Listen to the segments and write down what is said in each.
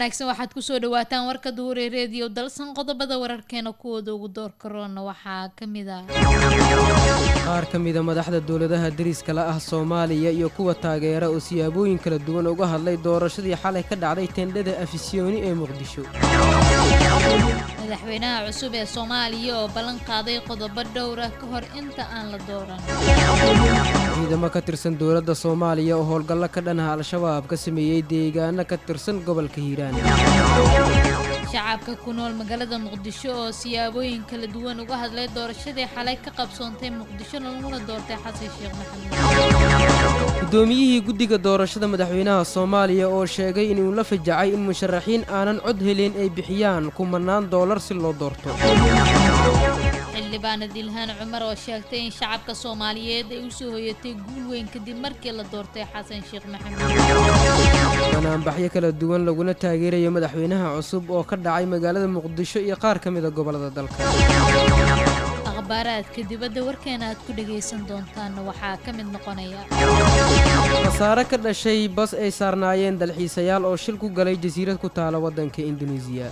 wanaagsan waxaad kusoo dhawaataan warka duure reediyo dalsan qodobada wararkeena kuwooda ugu door karoona waxaa ka mid ah qaar ka mida madaxda dowladaha deriska la ah soomaaliya iyo kuwa taageera oo siyaabooyin kala duwan uga hadlay doorashadii xalay ka dhacday tendhada afisyooni ee muqdisho madaxweynaha cusub ee soomaaliya oo ballan qaaday qodobo dhowra ka hor inta aan la dooran ciidamo ka tirsan dowladda soomaaliya oo howlgallo ka dhanaha al-shabaab ka sameeyey deegaano ka tirsan gobolka hiiraan shacabka ku nool magaalada muqdisho oo siyaabooyin kala duwan uga hadlay doorashadii xalay ka qabsoontay muqdisho laguna doortay xasan sheekh maxamuud guddoomiyihii guddiga doorashada madaxweynaha soomaaliya oo sheegay inuu la fajacay in musharaxiin aanan cod helin ay bixiyaan kumanaan doolar si loo doorto xildhibaanad ilhaan cumar oo sheegtay in shacabka soomaaliyeed ay u soo hoyatay guul weyn kadib markii la doortay xasan sheekh maxamuud banaanbaxyo kala duwan laguna taageerayo madaxweynaha cusub oo ka dhacay magaalada muqdisho iyo qaar ka mida gobollada dalka akhbaaraadka dibadda warkeena aad ku dhagaysan doontaanna waxaa ka mid noqonaya khasaare ka dhashay bas ay saarnaayeen dalxiisayaal oo shil ku galay jasiirad ku taala waddanka induneisiya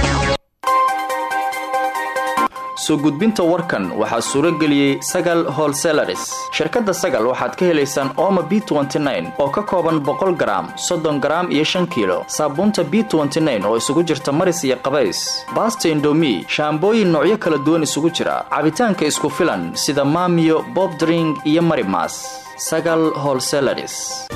soo gudbinta warkan waxaa suuro geliyey sagal holselaris shirkadda sagal waxaad ka helaysaan ooma b oo ka kooban boqol garaam soddon garaam iyo shan kiilo saabuunta b oo isugu jirta maris iyo qabays baasta indomi shaambooyin noocyo kala duwan isugu jira cabitaanka isku filan sida maamiyo bobdring iyo marimas sagal holselaris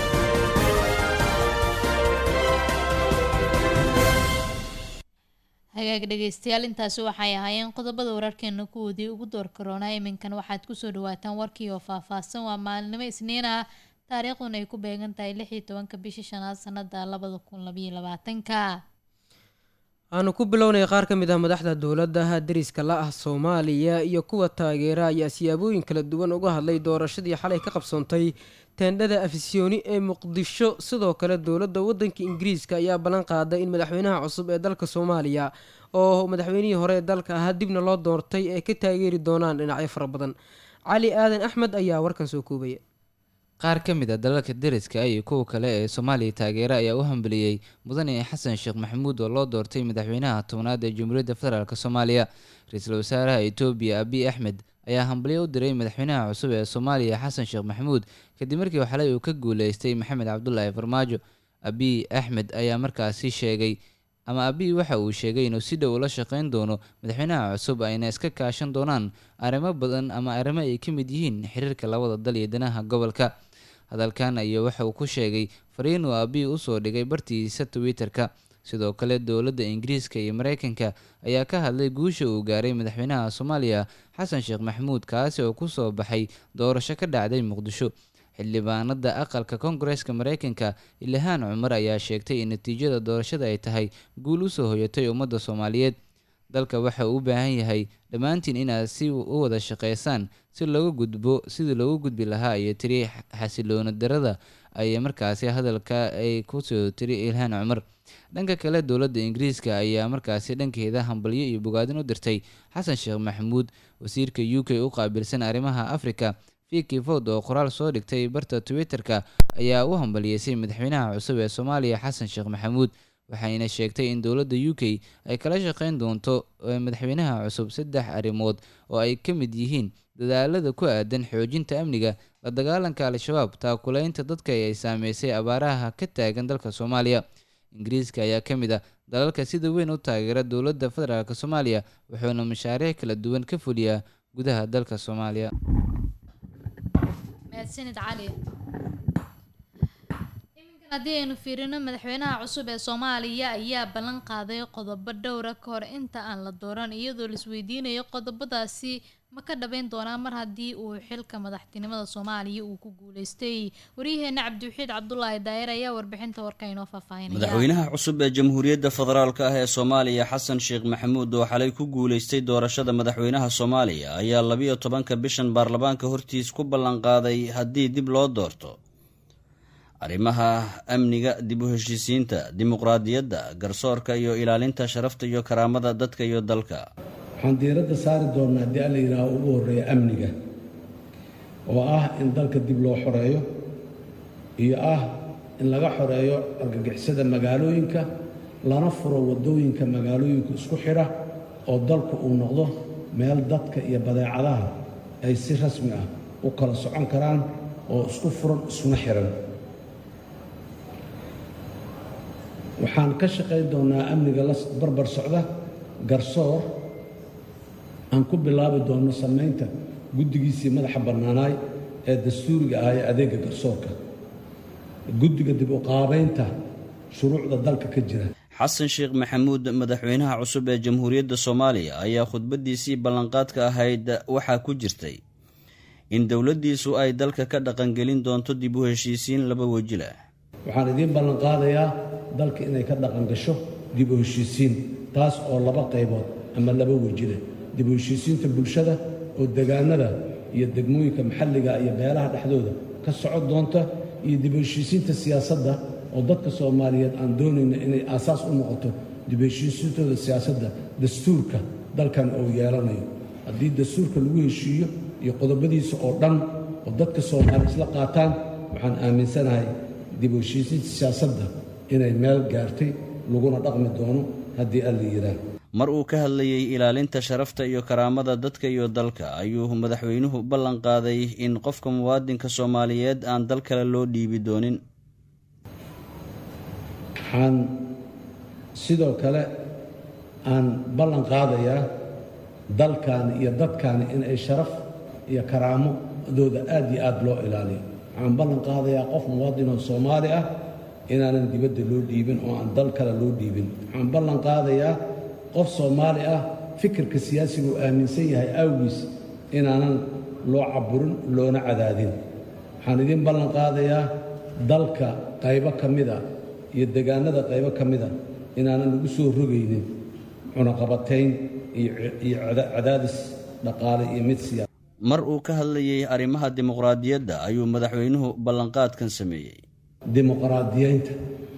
hagaag dhegaystayaal intaasi waxay ahaayeen qodobada wararkeena kuwoodii ugu door karoona iminkan waxaad kusoo dhawaataan warkii oo faahfaahsan waa maalinimo isniin ah taariikhduna ay ku beegan tahay lix iyo tobanka bisha shanaad sanada labada kun labayo labaatanka aanu ku bilownay qaar ka mid ah madaxda dowladaha deriska la ah soomaaliya iyo kuwa taageera ayaa siyaabooyin kala duwan uga hadlay doorashadii xalay ka qabsoontay teendhada afisyooni ee muqdisho sidoo kale dowladda waddanka ingiriiska ayaa ballan qaaday in madaxweynaha cusub ee dalka soomaaliya oo madaxweynihii hore ee dalka ahaa dibna loo doortay ay ka taageeri doonaan dhinacyo fara badan cali aadan axmed ayaa warkan soo koobaya qaar ka mid a dalalka deriska iyo kuwa kale ee soomaaliya taageera ayaa u hambeliyey mudane xasan sheekh maxamuud oo loo doortay madaxweynaha tobnaad ee jamhuuriyadda federaalk soomaaliya ra-iisul wasaaraha etoobiya abiy axmed ayaa hambalyo u diray madaxweynaha cusub ee soomaaliya xasan sheekh maxamuud kadib markii xalay uu ka guuleystay maxamed cabdulaahi farmaajo abiy axmed ayaa markaasi sheegay ama abiy waxa uu sheegay inuu si dhow ula shaqeyn doono madaxweynaha cusub ayna iska kaashan doonaan arrimo badan ama arrimo ay ka mid yihiin xiriirka labada dal iyo danaha gobolka hadalkan ayaa waxa uu ku sheegay fariin uu abiy usoo dhigay bartiisa twitter-ka sidoo kale dowladda ingiriiska iyo mareykanka ayaa ka hadlay guusha uu gaaray madaxweynaha soomaaliya xasan sheekh maxamuud kaasi oo kusoo baxay doorasho ka dhacday muqdisho xildhibaanada aqalka koongareeska mareykanka ilhaan cumar ayaa sheegtay in natiijada doorashada ay tahay guul usoo hoyatay ummadda soomaaliyeed dalka waxa uu u baahan yahay dhammaantiin inaad si u wada shaqeysaan si looga gudbo sidii loogu gudbi lahaa iyo tiri xasiloona darada ay markaasi hadalka ay kusoo tiri ilhaan cumar dhanka kale dowladda ingiriiska ayaa markaasi dhankeeda hambalyo iyo bogaadin u dirtay xasan sheekh maxamuud wasiirka u k u qaabilsan arrimaha afrika viki ford oo qoraal soo dhigtay barta twitter-ka ayaa u hambaliyeysay madaxweynaha cusub ee soomaaliya xasan sheekh maxamuud waxayna sheegtay in dowladda u k ay kala shaqeyn doonto madaxweynaha cusub saddex arrimood oo ay ka mid yihiin dadaalada ku aadan xoojinta amniga la dagaalanka al-shabaab taakuleynta dadka ay saameysay abaaraha ka taagan dalka soomaaliya ingiriiska ayaa ka mid ah dalalka sida weyn u taageera dowladda federaalk soomaaliya wuxuuna mashaariic kala duwan ka fuliyaa gudaha dalka soomaaliya mahadsanid cali iminkan haddii aynu fiirino madaxweynaha cusub ee soomaaliya ayaa ballan qaaday qodobo dhowra ka hor inta aan la dooran iyadoo laisweydiinayo qodobadaasi ma ka dhabeyn doonaa mar haddii uu xilka madaxtinimada soomaaliya uu ku guuleystay waryaheena cabdiwaxiid cabdulaahi daayir ayaa warbixinta warka inoo faahfaahinaya madaxweynaha cusub ee jamhuuriyadda federaalk ah ee soomaaliya xasan sheekh maxamuud oo xalay ku guuleystay doorashada madaxweynaha soomaaliya ayaa labiyo tobanka bishan baarlamaanka hortiis ku ballanqaaday haddii dib loo doorto arrimaha amniga dib u heshiisiinta dimuqraadiyadda garsoorka iyo ilaalinta sharafta iyo karaamada dadka iyo dalka waxaan diiradda saari doonnaa haddii alla yidhaaho ugu horreeya amniga oo ah in dalka dib loo xoreeyo iyo ah in laga xoreeyo argagixisada magaalooyinka lana furo waddooyinka magaalooyinka isku xidha oo dalku uu noqdo meel dadka iyo badeecadaha ay si rasmi ah u kala socon karaan oo isku furan iskuna xihan waxaan ka shaqayn doonnaa amniga la barbar socda garsoor aan ku bilaabi doonno samaynta guddigiisii madaxa bannaanaay ee dastuuriga ah ee adeegga garsoorka guddiga dib u qaabaynta shuruucda dalka ka jira xasan sheekh maxamuud madaxweynaha cusub ee jamhuuriyadda soomaaliya ayaa khudbaddiisii ballanqaadka ahayd waxaa ku jirtay in dowladdiisu ay dalka ka dhaqangelin doonto dib u heshiisiin laba weji leh waxaan idiin ballanqaadayaa dalka inay ka dhaqan gasho dib u heshiisiin taas oo laba qaybood ama laba weji leh dib u heshiisiinta bulshada oo degaanada iyo degmooyinka maxalliga iyo beelaha dhexdooda ka socon doonta iyo dib u heshiisiinta siyaasadda oo dadka soomaaliyeed aan doonayna inay aasaas u noqoto dib u heshiisiintooda siyaasadda dastuurka dalkan uu yeelanayo haddii dastuurka lagu heshiiyo iyo qodobadiisa oo dhan oo dadka soomaaliya isla qaataan waxaan aaminsanahay dib u heshiisiinta siyaasadda inay meel gaartay laguna dhaqmi doono haddii alla yidhaah mar uu ka hadlayey ilaalinta sharafta iyo karaamada dadka iyo dalka ayuu madaxweynuhu ballan qaaday in qofka muwaadinka soomaaliyeed aan dal kale loo dhiibi doonin waxaan sidoo kale aan ballan qaadayaa dalkaani iyo dadkaani inay sharaf iyo karaamadooda aad iyo aad loo ilaaliyo waxaan ballan qaadayaa qof muwaadinoo soomaali ah inaanan dibadda loo dhiibin oo aan dal kale loo dhiibin waxaan ballan qaadayaa qof soomaali ah fikirka siyaasiga uu aaminsan yahay awgiis inaanan loo caburin loona cadaadin waxaan idiin ballan qaadayaa dalka qaybo ka mida iyo degaanada qaybo ka mida inaanan lagu soo rogaynin cunaqabatayn iyo cadaadis dhaqaale iyo mid siyaasa mar uu ka hadlayey arrimaha dimuqraadiyadda ayuu madaxweynuhu ballanqaadkan sameeyey dimuqraadiyeynta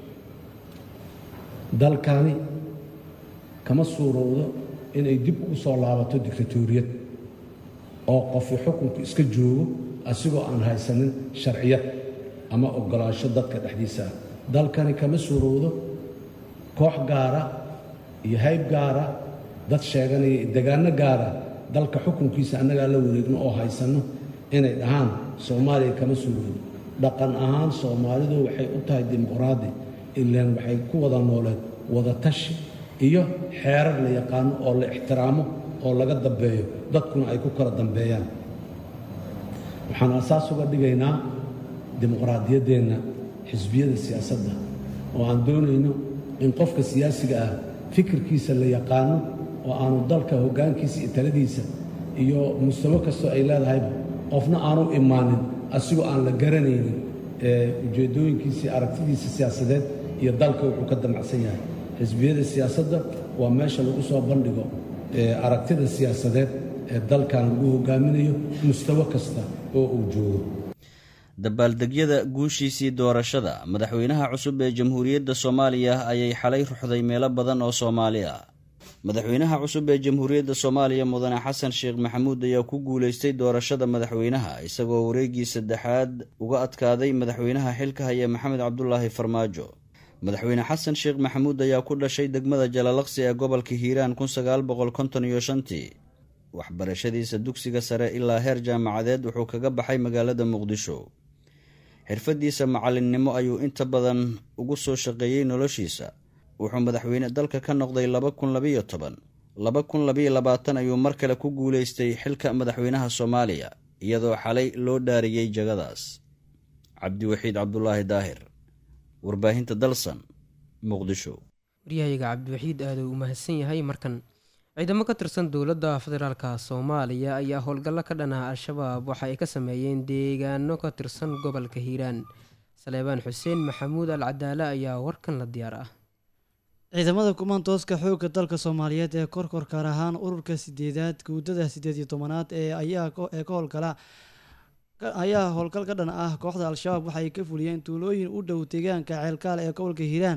dalkani kama suurowdo inay dib ugu soo laabato diktatoriyad oo qofi xukunku iska joogo asigoo aan haysanin sharciyad ama oggolaansho dadka dhexdiisa ah dalkani kama suurowdo koox gaara iyo hayb gaara dad sheeganaya degaano gaara dalka xukunkiisa annagaa la wareegno oo haysanno inay dhahaan soomaaliya kama suurowdo dhaqan ahaan soomaalidu waxay u tahay dimuqraadi ilaan waxay ku wada nooleed wada tashi iyo xeerar la yaqaano oo la ixtiraamo oo laga dambeeyo dadkuna ay ku kala dambeeyaan waxaan asaas uga dhigaynaa dimuqraadiyaddeenna xisbiyada siyaasadda oo aan doonayno in qofka siyaasiga ah fikirkiisa la yaqaano oo aanu dalka hoggaankiisa iyo taladiisa iyo mustawo kastoo ay leedahayba qofna aanu imaanin asigoo aan la garanaynin ujeeddooyinkiisii aragtidiisa siyaasadeed iyo dalka wuxuu ka damacsan yahay xisbiyada siyaasadda waa meesha lagu soo bandhigo aragtida siyaasadeed ee dalkan lagu hogaaminayo mustawo kasta oo uu joogo dabaaldegyada guushiisii doorashada madaxweynaha cusub ee jamhuuriyadda soomaaliya ayay xalay ruxday meelo badan oo soomaali ah madaxweynaha cusub ee jamhuuriyadda soomaaliya mudane xasan sheekh maxamuud ayaa ku guulaystay doorashada madaxweynaha isagoo wareegii saddexaad uga adkaaday madaxweynaha xilka haya maxamed cabdulaahi farmaajo madaxweyne xasan sheekh maxamuud ayaa ku dhashay degmada jalalaqsi ee gobolka hiiraan kun sagaal boqol konton iyo shantii waxbarashadiisa dugsiga sare ilaa heer jaamacadeed wuxuu kaga baxay magaalada muqdisho xirfadiisa macallinnimo ayuu inta badan ugu soo shaqeeyey noloshiisa wuxuu madaxweyne dalka ka noqday laba kun labayo toban laba kun labayo labaatan ayuu mar kale ku guulaystay xilka madaxweynaha soomaaliya iyadoo xalay loo dhaariyey jagadaas cabdiwaxiid cabdulaahi daahir warbaahinta dalsan muqdisho waryahayaga cabdiwaxiid aada uu mahadsan yahay markan ciidamo ka tirsan dowladda federaalka soomaaliya ayaa howlgallo ka dhan ah al-shabaab waxa ay ka sameeyeen deegaano ka tirsan gobolka hiiraan saleebaan xuseen maxamuud al cadaale ayaa warkan la diyaar ah ciidamada kumaantooska xoogga dalka soomaaliyeed ee korkor gaar ahaan ururka sideedaad guudada sideed iyo tobanaad ee ayaa ee ka howlgala ayaa howlgal ka dhan ah kooxda al-shabaab waxay ka fuliyeen tuulooyin u dhow deegaanka ceelkaal ee gobolka hiiraan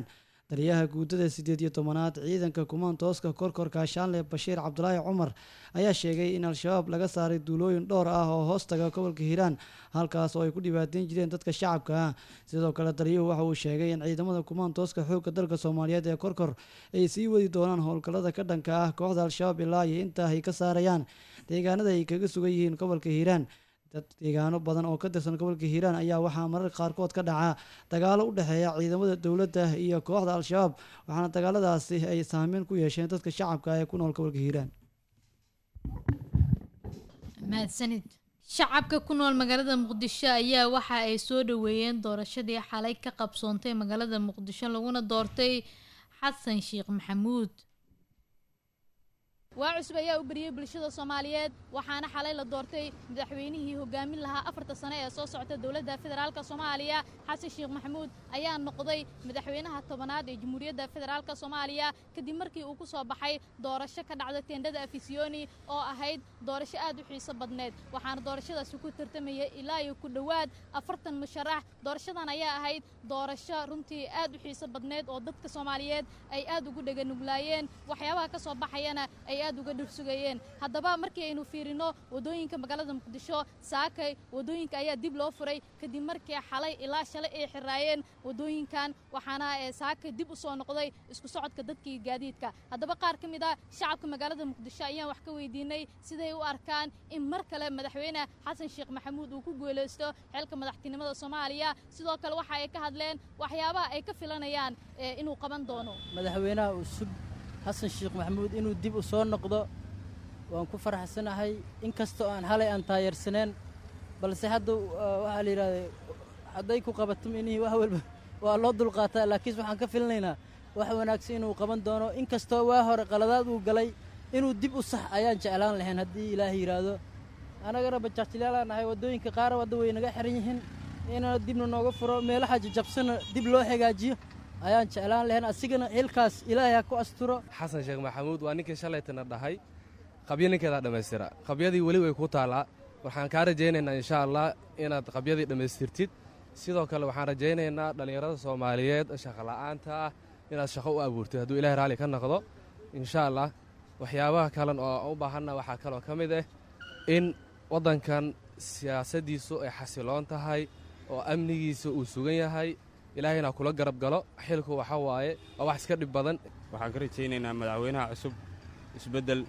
taliyaha guutada sideed iyo tobanaad ciidanka kumaantooska korkorka shaanle bashiir cabdulaahi cumar ayaa sheegay in al-shabaab laga saaray duulooyin dhowr ah oo hoostaga gobolka hiiraan halkaas oo ay ku dhibaateyn jireen dadka shacabka ah sidoo kale taliyuhu waxa uu sheegay in ciidamada kumaantooska xoogga dalka soomaaliyeed ee korkor ay sii wadi doonaan howlgallada ka dhanka ah kooxda al-shabaab ilaa iyo intaa ay ka saarayaan deegaanada ay kaga sugan yihiin gobolka hiiraan dad deegaano badan oo ka tirsan gobolka hiiraan ayaa waxaa mararka qaarkood ka dhaca dagaalo u dhexeeya ciidamada dowladda iyo kooxda al-shabaab waxaana dagaaladaasi ay saameyn ku yeesheen dadka shacabka ee ku nool gobolka hiiraan mahadsanid shacabka ku nool magaalada muqdisho ayaa waxa ay soo dhaweeyeen doorashadii xalay ka qabsoontay magaalada muqdisho laguna doortay xasan sheekh maxamuud waa cusub ayaa u beriyey bulshada soomaaliyeed waxaana xalay la doortay madaxweynihii hogaamin lahaa afarta sane ee soo socota dowladda federaalka soomaaliya xasan sheekh maxamuud ayaa noqday madaxweynaha tobanaad ee jamhuuriyadda federaalka soomaaliya kadib markii uu ku soo baxay doorasho ka dhacda teendhada afisiyoni oo ahayd doorasho aad u xiiso badneed waxaana doorashadaasi ku tartamayay ilaa iyo ku dhowaad afartan musharax doorashadan ayaa ahayd doorasho runtii aad u xiiso badneed oo dadka soomaaliyeed ay aad ugu dheganuglaayeen waxyaabaha ka soo baxayana ay aad uga dhursugayeen haddaba markii aynu fiirino waddooyinka magaalada muqdisho saakay waddooyinka ayaa dib loo furay kadib markii xalay ilaa shalay ay xiraayeen waddooyinkan waxaana saakay dib u soo noqday isku socodka dadkii gaadiidka haddaba qaar ka mid a shacabka magaalada muqdisho ayaan wax ka weydiinay siday u arkaan in mar kale madaxweyne xasan sheekh maxamuud uu ku guulaysto xilka madaxtinimada soomaaliya sidoo kale waxa ay ka hadleen waxyaabaha ay ka filanayaan inuu qaban doono madaxweynaha cusub xasan sheekh maxamuud inuu dib u soo noqdo waan ku faraxsanahay inkastoo aan halay aan taayarsaneen balse hadda waxaa la yidhahda hadday ku qabato minihii wax walba waa loo dulqaataa laakiinse waxaan ka filinaynaa wax wanaagsan inuu qaban doono inkastoo waa hore qaladaad uu galay inuu dib u sax ayaan jeclaan lahayn haddii ilaahay yidhaahdo annagana bajaajilaalaan nahay waddooyinka qaar wadda way naga xiran yihiin inana dibna nooga furo meelaha jajabsana dib loo hagaajiyo ayaan jeclaan lahayn asigana xilkaas ilaahay ha ku asturo xasan sheekh maxamuud waa ninkii shalaytana dhahay qabyo ninkeedaa dhammaystira qabyadii weli way ku taallaa waxaan kaa rajaynaynaa insha allah inaad qabyadii dhammaystirtid sidoo kale waxaan rajaynaynaa dhallinyarada soomaaliyeed shaqola'aanta ah inaad shaqo u abuurtid hadduu ilahay raalli ka noqdo insha allah waxyaabaha kalen oo aan u baahanna waxaa kaloo ka mid ah in waddankan siyaasaddiisu ay xasiloon tahay oo amnigiisa uu sugan yahay ilaahayna kula garab galo xilku waxa waaye waa wax iska dhib badan waxaan ka rajaynaynaa madaxweynaha cusub isbeddel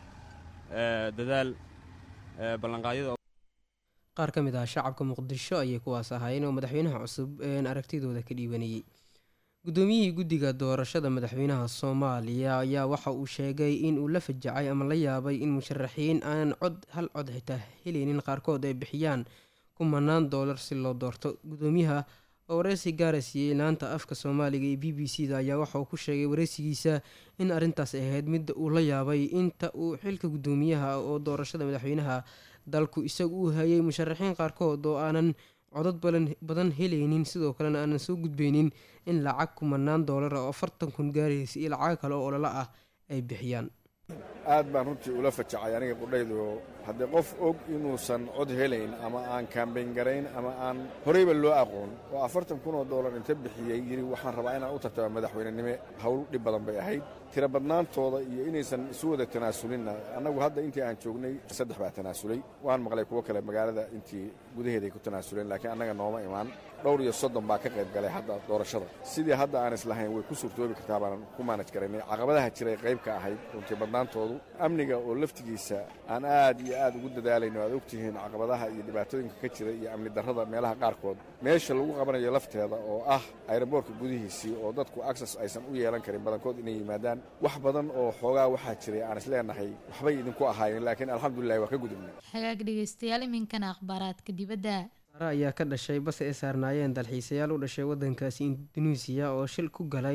dadaal ballanqaadyada qaar ka mid ah shacabka muqdisho ayay kuwaas ahaayeen oo madaxweynaha cusub een aragtidooda ka dhiibanayay guddoomiyihii guddiga doorashada madaxweynaha soomaaliya ayaa waxa uu sheegay in uu la fajacay ama la yaabay in musharaxiin aanan cod hal cod xitaa helaynin qaarkood ay bixiyaan kumanaan doolar si loo doorto guddoomiyaha oo wareysi gaara siiyey laanta afka soomaaliga ee b b c da ayaa waxa uu ku sheegay wareysigiisa in arrintaas ay ahayd midda uu la yaabay inta uu xilka guddoomiyaha oo doorashada madaxweynaha dalku isagu uu hayay musharaxiin qaarkood oo aanan codad badan helaynin sidoo kalena aanan soo gudbeynin in lacag kumanaan doolar oo afartan kun gaaraysa iyo lacag kale oo ololo ah ay bixiyaan aad baan runtii ula fajacay aniga qudhaydu haddii qof og inuusan cod helayn ama aan kaambayn garayn ama aan horeyba loo aqoon oo afartan kun oo doolar inta bixiyey yidhi waxaan rabaa inaan u tartama madaxweynenime hawl dhib badan bay ahayd tira badnaantooda iyo inaysan isu wada tanaasulinna annagu hadda intii aan joognay saddex baa tanaasulay waan maqlay kuwo kale magaalada intii gudaheeday ku tanaasuleen laakiin annaga nooma imaan dhowr iyo soddon baa ka qayb galay hadda doorashada sidii hadda aan islahayn way ku suurtoobi kartaa baanan ku maanaj garaynay caqabadaha jiray qayb ka ahayd runtii badnaantoodu amniga oo laftigiisa aan aad iyo aad ugu dadaalayno aad ogtihiin caqabadaha iyo dhibaatooyinka ka jira iyo amni darrada meelaha qaarkood meesha lagu qabanayo lafteeda oo ah ayraboorka gudihiisii oo dadku aksas aysan u yeelan karin badankood inay yimaadaan wax badan oo xoogaa waxaa jiray aan isleenahay waxbay idinku ahaayeen laakiin alxamdulilahi waa ka gudubnay hagaag dhegeystayaal iminkana akhbaaraadka dibadda saare ayaa ka dhashay bas ay saarnaayeen dalxiisayaal u dhashay wadankaasi induneisiya oo shil ku galay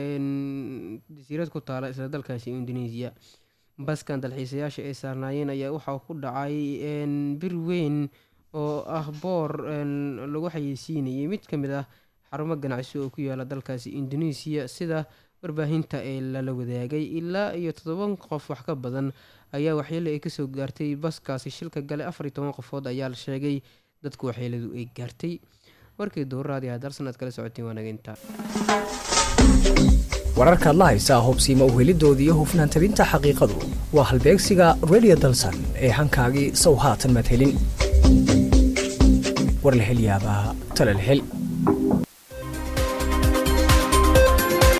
jasiirad ku taala isla dalkaasi induneisiya baskan dalxiisayaasha ay saarnaayeen ayaa waxaa ku dhacay bir weyn oo ah boor lagu xayeysiinayay mid ka mid ah xarumo ganacsi oo ku yaala dalkaasi induneisiya sida warbaahinta ee lala wadaagay ilaa iyo toddoban qof wax ka badan ayaa waxyeelo ay kasoo gaartay baskaasi shilka galay afar iyo toban qofood ayaa la sheegay dadku waxyeeladu ay gaartay warkii duurraadii hadalsan aad kala socoteen waa naga intaa wararkaad la haysaa hubsiima uhelidoodii iyo hufnaan tabinta xaqiiqadu waa halbeegsiga radio dalsan ee hankaagii sow haatan madhelin war la hel yaabaa tala la hel